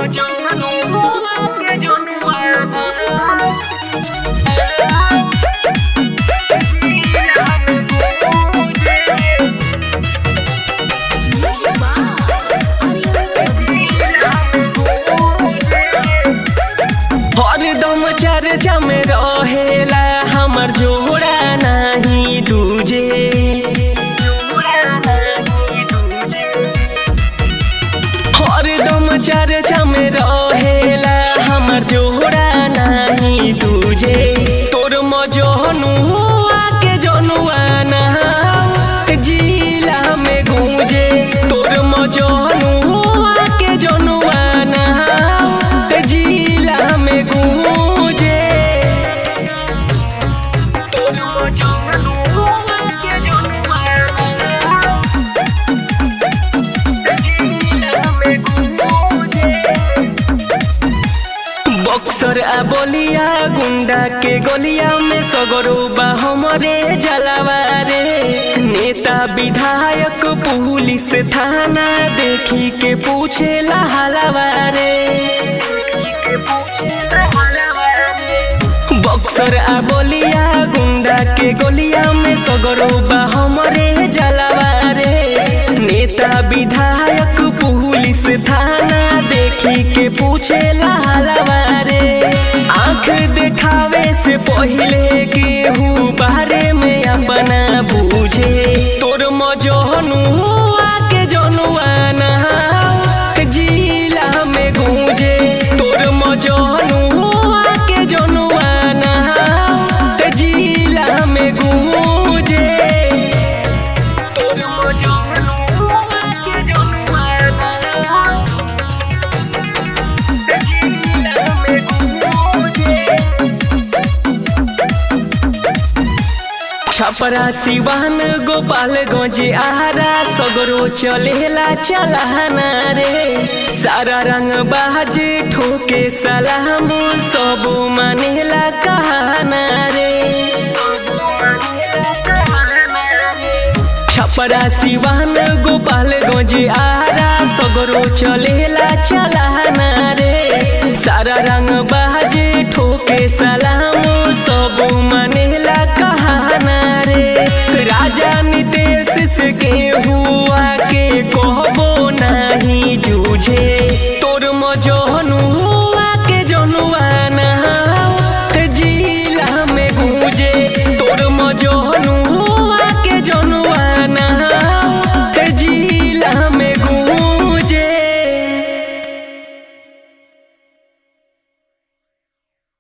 हरदम चर्चा में रहेला हमर जोड़ा नहीं दूजे हरदम चर्चा में रहेला हमर जोड़ा नहीं दूजे तोर मजनू आके जनुआ ना जिला में गूंजे तोर मजनू आके जनुआ ना जिला में गूंजे तोर मजनू आके जनुआ बक्सर आ बलिया गुंडा के गलिया में सगरो बा हमरे जलावा रे नेता विधायक पुलिस थाना देखी के पूछे हलावा रे बक्सर आ बलिया गुंडा के गलिया में सगरो बा हमरे जलावा रे नेता विधायक पुलिस थाना देखी के पूछे हलावा रे आंख देखावे से पहिले केहू बारे में अपना बूझे तोर मजनू आके जनुआ ना जिला में गूंजे तोर मजनू आके जनुआ ना जिला में गूंजे तोर मजनू आके जनुआ ना जिला में गूंजे छपरा सिवान गोपालगंज आहारा सगरो चलेला चलाना रे सारा रंग बाज ठोके सलाम सब मानेला कहाना रे छपरा सिवान गोपालगंज आहारा सगरो चलेला चलाना रे सारा रंग बाज ठोके सलाम